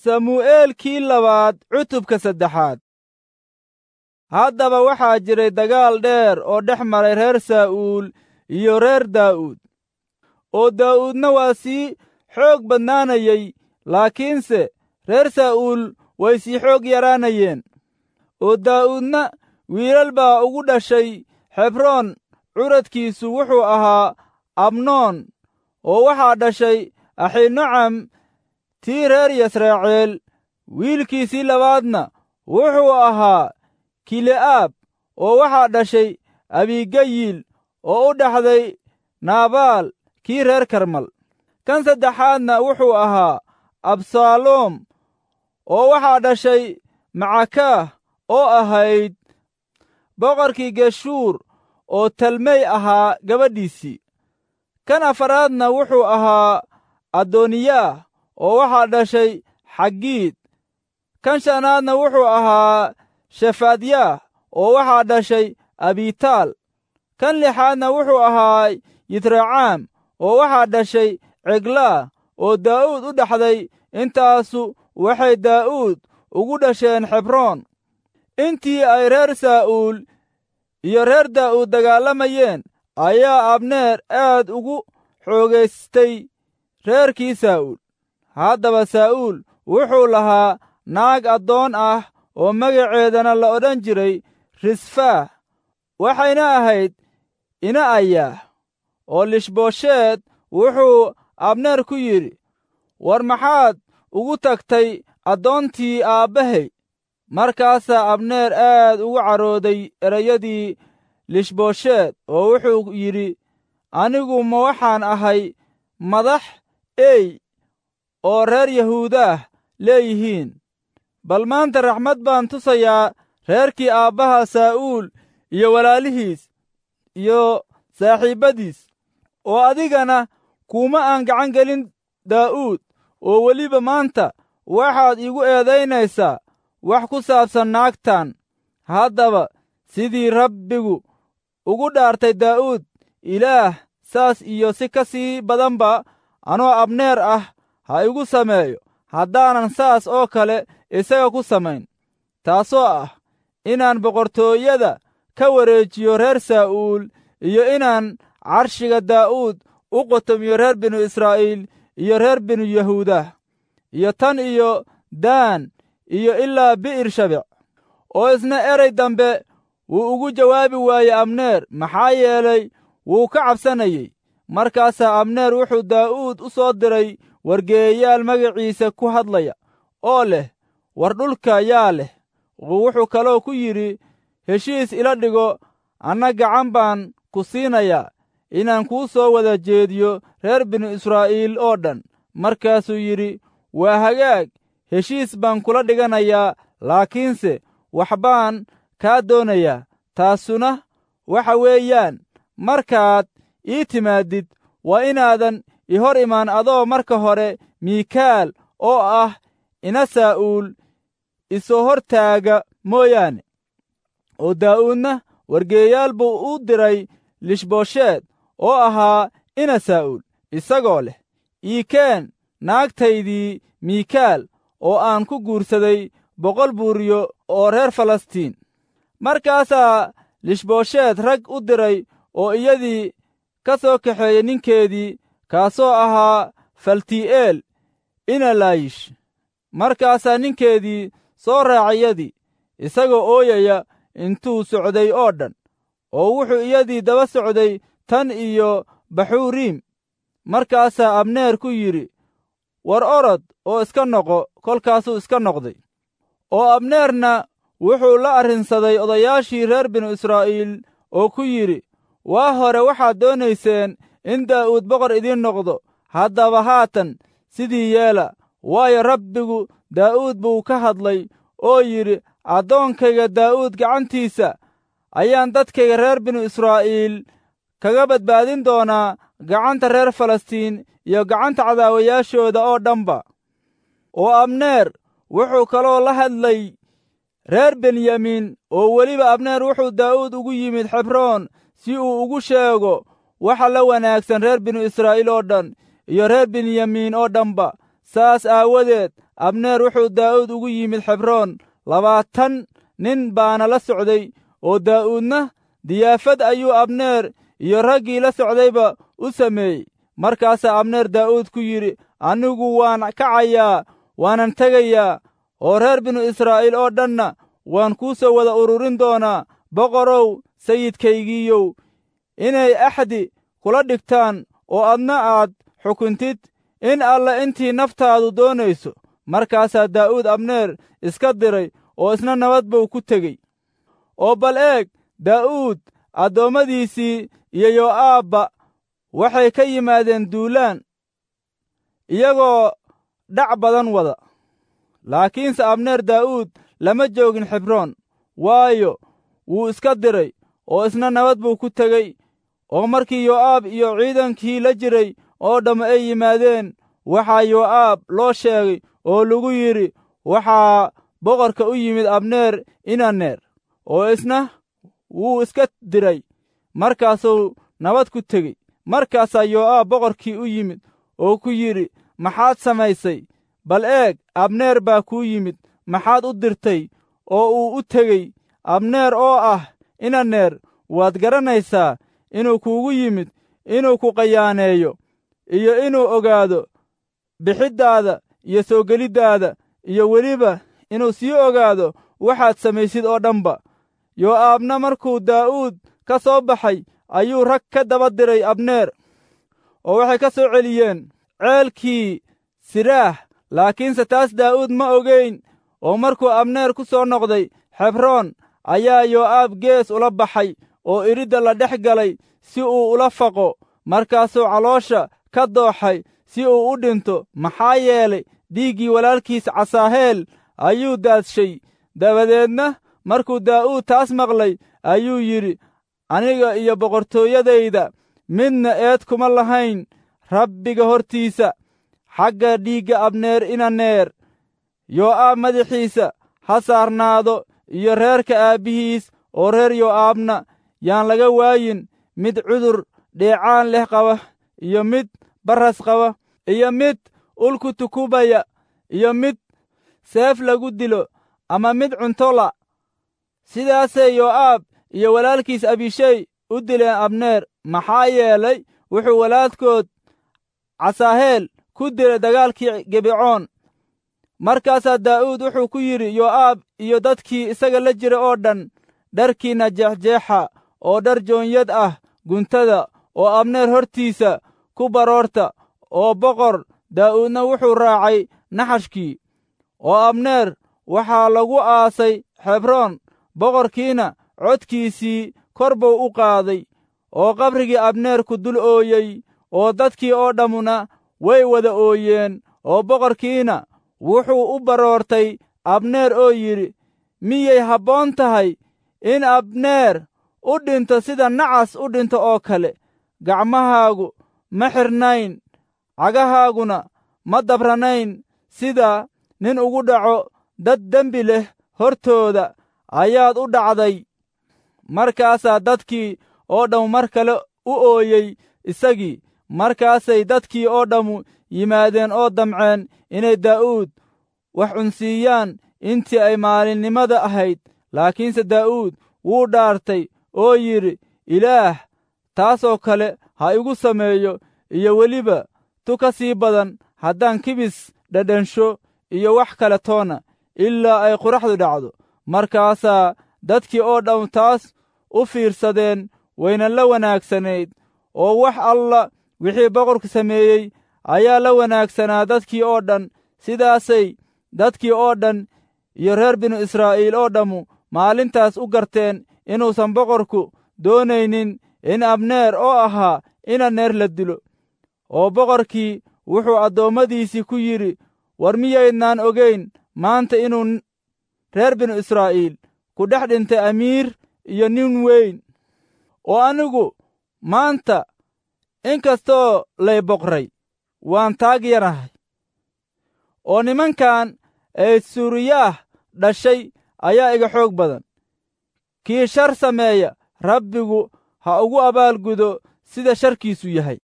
samu'eelkii labaad cutubka saddexaad haddaba waxaa jiray dagaal dheer oo dhex maray reer saa'uul iyo reer daa'uud oo daa'uudna waa sii xoog badnaanayey laakiinse reer saa'uul way sii xoog yaraanayeen oo daa'uudna wiilal baa ugu dhashay xebroon curadkiisu wuxuu ahaa abnoon oo waxaa dhashay axinocam tii reer yasraaciil wiilkiisii labaadna wuxuu ahaa kile'aab oo waxaa dhashay abigayil oo u dhaxday naabaal kii reer karmal kan saddexaadna wuxuu ahaa absaaloom oo waxaa dhashay macakaah oo ahayd boqorkii geshuur oo talmey ahaa gabadhiisii kan afaraadna wuxuu ahaa adooniyaah oo waxaa dhashay xaggiid kan shanaadna wuxuu ahaa shefaadyaah oo waxaa dhashay abitaal kan lixaadna wuxuu ahaa yitracaam oo waxaa dhashay ceglaa oo daa'uud u dhaxday intaasu waxay daa'uud ugu dhasheen xebroon intii ay reer saa'uul iyo reer daa'uud dagaalamayeen ayaa abneer aad ugu xoogaystay reerkii saa'uul haddaba saa'uul wuxuu lahaa naag addoon ah oo magaceedana la odhan jiray risfaah waxayna ahayd ina ayaah oo lishboosheed wuxuu abneer ku yidhi war maxaad ugu tagtay addoontii aabbahay markaasaa abneer aad ugu carooday erayadii lishboosheed oo wuxuu yidhi anigu ma waxaan ahay madax ey oo reer yahuudaah leeyihiin bal maanta raxmad baan tusayaa reerkii aabbaha saa'uul iyo walaalihiis iyo saaxiibbadiis oo adigana kuuma aan gacan gelin daa'uud oo weliba maanta waxaad iigu eedaynaysaa wax ku saabsan naagtan haddaba sidii rabbigu ugu dhaartay daa'uud ilaah saas iyo si ka sii badanba anoo abneer ah ha igu sameeyo haddaanan saas oo kale isaga ku samayn taasoo ah inaan boqortooyada ka wareejiyo reer saa'uul iyo inaan carshiga daa'uud u qotomiyo reer binu israa'iil iyo reer binu yahuudah iyo tan iyo daan iyo ilaa bi'ir shabec oo isna eray dambe wuu ugu jawaabi waayey abneer maxaa yeelay wuu ka cabsanayey markaasaa abneer wuxuu daa'uud u soo diray wargeeyayaal magaciisa ku hadlaya oo leh war dhulka yaa leh oo wuxuu kaloo ku yidhi heshiis ila dhigo anna gacan baan ku siinayaa inaan kuu soo wada jeediyo reer binu israa'iil oo dhan markaasuu yidhi waa hagaag heshiis baan kula dhiganayaa laakiinse wax baan kaa doonayaa taasuna waxa weeyaan markaad ii timaadid waa inaadan i hor imaan adoo marka hore miikaal oo ah ina saa'uul isoo hor taaga mooyaane oo daa'uudna wargeeyaal buu u diray lishboosheed oo ahaa ina saa'uul isagoo leh iikeen naagtaydii miikaal oo aan ku guursaday boqol buuriyo oo reer falastiin markaasaa lishboosheed rag u diray oo iyadii ka soo kaxeeyey ninkeedii kaasoo ahaa falti'eel ina laayish markaasaa ninkeedii soo raacay iyadii isagoo ooyaya intuu socday oo dhan oo wuxuu iyadii daba socday tan iyo baxuuriim markaasaa abneer ku yidhi war orod oo iska noqo kolkaasuu iska noqday oo abneerna wuxuu la arrinsaday odayaashii reer binu israa'iil oo ku yidhi waa hore waxaad doonayseen in daa'uud boqor idiin noqdo haddaba haatan sidii yeela waayo rabbigu daa'uud buu ka hadlay oo yidhi addoonkayga daa'uud gacantiisa ayaan dadkayga reer binu israa'iil kaga badbaadin doonaa gacanta reer falastiin iyo gacanta cadaawayaashooda oo dhanba oo abneer wuxuu kaloo la hadlay reer benyamin oo weliba abneer wuxuu daa'uud ugu yimid xebroon si uu ugu sheego waxa la wanaagsan reer binu israa'iil oo dhan iyo reer benyamin oo dhanba saas aawadeed abneer wuxuu daa'uud ugu yimid xebroon labaatan nin baana la socday oo daa'uudna diyaafad ayuu abneer iyo raggii la socdayba u sameeyey markaasaa abneer daa'uud ku yidhi anigu waan kacayaa waanan tegayaa oo reer binu israa'iil oo dhanna waan kuu soo wada ururin doonaa boqorow sayidkaygiiyow inay axdi kula dhigtaan oo adna aad xukuntid in alla intii naftaadu doonayso markaasaa daa'uud abneer iska diray oo isna nabad buu ku tegey oo bal eeg daa'uud addoommadiisii iyo yo'aabba waxay ka yimaadeen duulaan iyagoo dhac badan wada laakiinse abneer daa'uud lama joogin xibroon waayo wuu iska diray oo isna nabad buu ku tegey oo markii yo'aab iyo ciidankii la jiray oo dhamma ay yimaadeen waxaa yo'aab loo sheegay oo lagu yidhi waxaa boqorka u yimid abneer inaneer oo isna wuu iska diray markaasuu nabad ku tegey markaasaa yo'aab boqorkii u yimid oo ku yidhi maxaad samaysay bal eeg abneer baa kuu yimid maxaad u dirtay oo uu u tegey abneer oo ah inaneer waad garanaysaa inuu kuugu yimid inuu ku qayaaneeyo iyo inuu ogaado bixiddaada iyo soo geliddaada iyo weliba inuu sii ogaado waxaad samaysid oo dhanba yo'aabna markuu daa'uud ka soo baxay ayuu rag ka daba diray abneer oo waxay ka soo celiyeen ceelkii siraah laakiinse taas daa'uud ma ogayn oo markuu abneer ku soo noqday xebroon ayaa yo'aab gees ula baxay oo iridda la dhex galay si uu ula faqo markaasuu caloosha ka dooxay si uu u dhinto maxaa yeelay dhiiggii walaalkiis casaaheel ayuu daadshay dabadeedna markuu daa'uud taas maqlay ayuu yidhi aniga iyo boqortooyadayda midna eed kuma lahayn rabbiga hortiisa xagga dhiigga abneer inaneer yo'aab madaxiisa ha saarnaado iyo reerka aabbihiis oo reer yo'aabna yaan laga waayin mid cudur dheecaan leh qaba iyo mid barras qaba iyo mid ulku tukubaya iyo mid seef lagu dilo ama mid cuntola sidaasay yo'aab iyo walaalkiis abishey u dileen abneer maxaa yeelay wuxuu walaalkood casaaheel ku dilay dagaalkii gebicoon markaasaa daa'uud wuxuu ku yidhi yo'aab iyo dadkii isaga la jira oo dhan dharkiinna jeexjeexa oo dhar joonyad ah guntada oo abneer hortiisa ku baroorta oo boqor daa'uudna wuxuu raacay naxashkii oo abneer waxaa lagu aasay xebroon boqorkiina codkiisii kor buu u qaaday oo qabrigii abneer ku dul ooyey oo dadkii oo dhammuna way wada ooyeen oo boqorkiina wuxuu u baroortay abneer oo yidhi miyay habboon tahay in abneer u dhinto sida nacas u dhinto oo kale gacmahaagu ma xirnayn cagahaaguna ma dabranayn sida nin ugu dhaco dad dembi leh hortooda ayaad u dhacday markaasaa dadkii oo dhammu mar kale u ooyey isagii markaasay dadkii oo dhammu yimaadeen oo damceen inay daa'uud wax cunsiiyaan intii ay maalinnimada ahayd laakiinse daa'uud wuu dhaartay oo yidhi ilaah taasoo kale ha igu sameeyo iyo weliba tu ka sii badan haddaan kibis dhadhansho iyo wax kale toona ilaa ay quraxdu dhacdo markaasaa dadkii oo dhammu taas u fiirsadeen wayna la wanaagsanayd oo wax alla wixii boqorku sameeyey ayaa la wanaagsanaa dadkii oo dhan sidaasay dadkii oo dhan iyo reer binu israa'iil oo dhammu maalintaas u garteen inuusan boqorku doonaynin in abneer oo ahaa inaneer la dilo oo boqorkii wuxuu addoommadiisii ku yidhi war miyaydnaan ogayn maanta inuu reer binu israa'iil ku dhex dhintay amiir iyo nin weyn oo anigu maanta inkastoo lay boqray waan taag yarahay oo nimankan ee suuriyaah dhashay ayaa iga xoog badan kii shar sameeya rabbigu ha ugu abaalgudo sida sharkiisu yahay